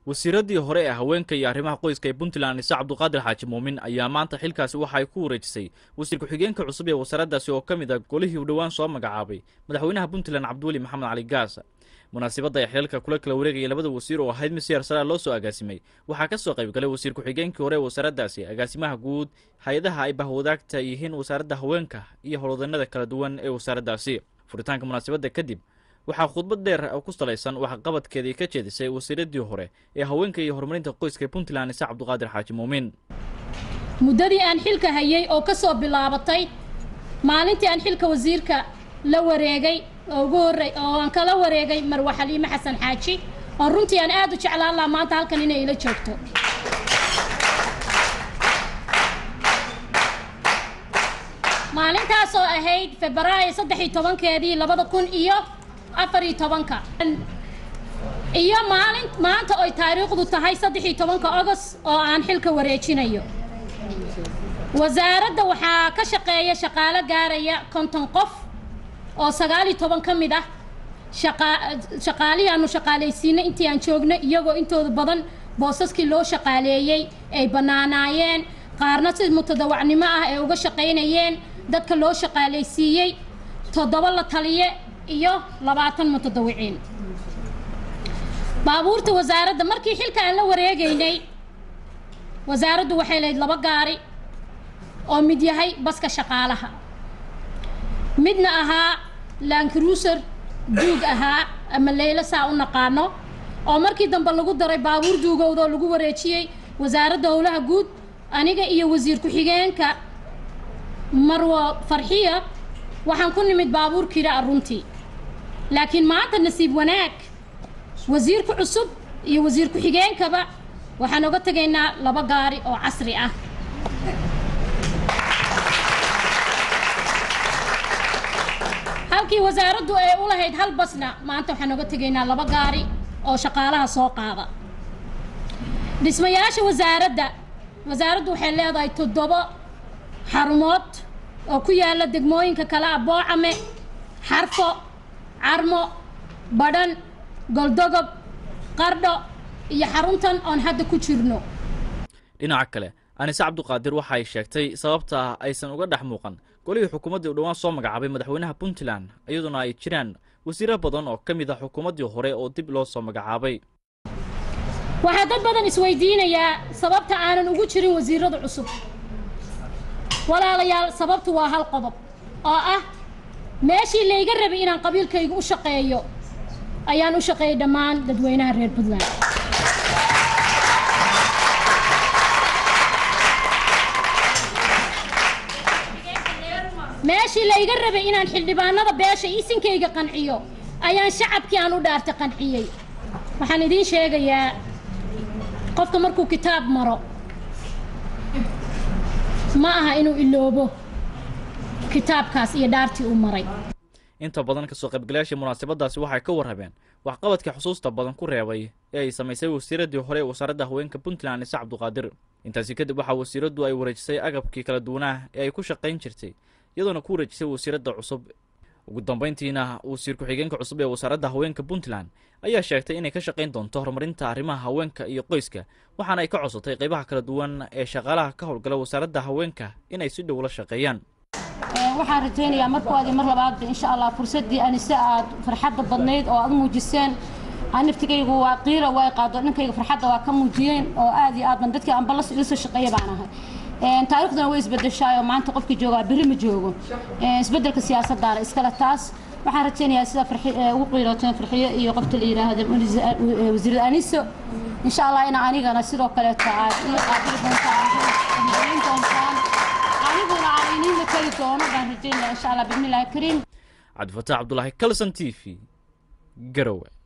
wasiiradii hore ee haweenka iyo arrimaha qoyska ee puntland ise cabduqaadir xaaji muumin ayaa maanta xilkaasi waxa ay ku wareejisay wasiir ku-xigeenka cusub ee wasaaraddaasi oo ka mid a golihii u dhowaan soo magacaabay madaxweynaha puntland cabdiweli maxamed cali gaas munaasibadda ay xilaalka kula kala wareegaya labada wasiir oo ahayd mid si yarsaraa loo soo agaasimay waxaa ka soo qayb galay wasiir ku-xigeenkii hore ee wasaaraddaasi agaasimaha guud hay-adaha ay bahwadaagta yihiin wasaaradda haweenka iyo howlwadeennada kala duwan ee wasaaraddaasi furitaanka munaasibadda kadib waxaa khudbad dheer ku salaysan waxqabadkeedii ka jeedisay wasiiradii hore ee haweenka iyo horumarinta qoyska ee puntland ise cabduqaadir xaaji muumin muddadii aan xilka hayay oo ka soo bilaabatay maalintii aan xilka wasiirka la wareegay oo ugu horey oo aan kala wareegay marwe xaliime xasan xaaji oo runtii aan aad u jeclaan lahaa maanta halkan inay ila joogto maalintaas oo ahayd febraayo saddex iyo tobankeedii labada kun iyo afar iyo tobanka iyo maalin maanta oy taariikhdu tahay saddex iyo tobanka ogost oo aan xilka wareejinayo wasaaradda waxaa ka shaqeeya shaqaalo gaaraya konton qof oo sagaal iyo toban ka mid ah shaqaalihii aanu shaqaalaysiinay intii aan joogna iyagoo intooda badan boosaskii loo shaqaaleeyey ay bannaanaayeen qaarna si mutadawacnimo ah ay uga shaqaynayeen dadka loo shaqaalaysiiyey toddoba la taliye iyo labaatan mutadawiciin baabuurta wasaaradda markii xilka aan la wareegaynay wasaaraddu waxay lahayd laba gaari oo mid yahay baska shaqaalaha midna ahaa lankruuser duug ahaa ama leylo saa u naqaano oo markii dambe lagu daray baabuur duugowda oo lagu wareejiyey wasaaradda howlaha guud aniga iyo wasiir ku-xigeenka marwo farxiya waxaan ku nimid baabuur kira a runtii laakiin maanta nasiib wanaag wasiirka cusub iyo wasiir ku-xigeenkaba waxaan oga tegaynaa laba gaari oo casri ah halkii wasaaraddu ay u lahayd hal basna maanta waxaan oga tegaynaa laba gaari oo shaqaalaha soo qaada dhismayaasha wasaaradda wasaaraddu waxay leedahay toddobo xarumood oo ku yaala degmooyinka kale ah boocame xarfo carmo badhan goldogob qardho iyo xaruntan oon hadda ku jirno dhinaca kale anise cabduqaadir waxa ay sheegtay sababta aysan uga dhex muuqan golihii xukuumaddii u dhowaan soo magacaabay madaxweynaha puntland iyaduna ay jiraan wasiiro badan oo ka mid ah xukuumaddii hore oo dib loo soo magacaabay waxaa dad badan isweydiinayaa sababta aanan ugu jirin wasiirada cusub walaalayaal sababtu waa hal qodob oo ah meeshii layga rabay inaan qabiilkayga u shaqeeyo ayaan u shaqeeyay dhammaan dadweynaha reer puntland meeshii layga rabay inaan xildhibaanada beesha isinkayga qanciyo ayaan shacabkii aan u dhaartay qanciyey waxaan idiin sheegayaa qofka markuu kitaab maro ma aha inuu iloobo kitaabkaas iyo dhaartii uu maray inta badan kasoo qaybgalayaashii munaasabadaasi waxay ka warrabeen waxqabadkii xusuusta badan ku reebay ee ay samaysay wasiiradii hore ee wasaaradda haweenka puntland ise cabduqaadir intaasi kadib waxaa wasiiraddu ay wareejisay agabkii kala duwanaa ee ay ku shaqayn jirtay iyadoona ku wareejisay wasiiradda cusub ugu dambayntiina wasiir ku-xigeenka cusub ee wasaaradda haweenka puntland ayaa sheegtay inay ka shaqayn doonto horumarinta arrimaha haweenka iyo qoyska waxaana ay ka codsatay qaybaha kala duwan ee shaqaalaha ka howlgala wasaaradda haweenka inay si dhow la shaqeeyaan waxaan rajaynayaa markoodii mar labaadba insha allah fursaddii anise aad farxadda badnayd oo aad muujiseen naftigaygu waa qiira waa qaado ninkayga farxadda waa ka muujiyeen oo aad iyo aad ban dadkii anba ila soo shaqeeya baan ahay taariikhduna way isbedeshaay oo maanta qofkii joogaa berri ma joogo isbedelka siyaasaddaana iskale taas waxaan rajaynayaa sida ugu qiirooteen farxiyo iyo qofta la yidhaahdo wasiirad aniso insha allah ina anigana sidoo kaleeto aad ii qaabili doontaan doontaan aniguna aan iniinla keli doono baan rajaynaya insha allah bismillahi kariim cabdifataax cabdulaahi kalson t v garowe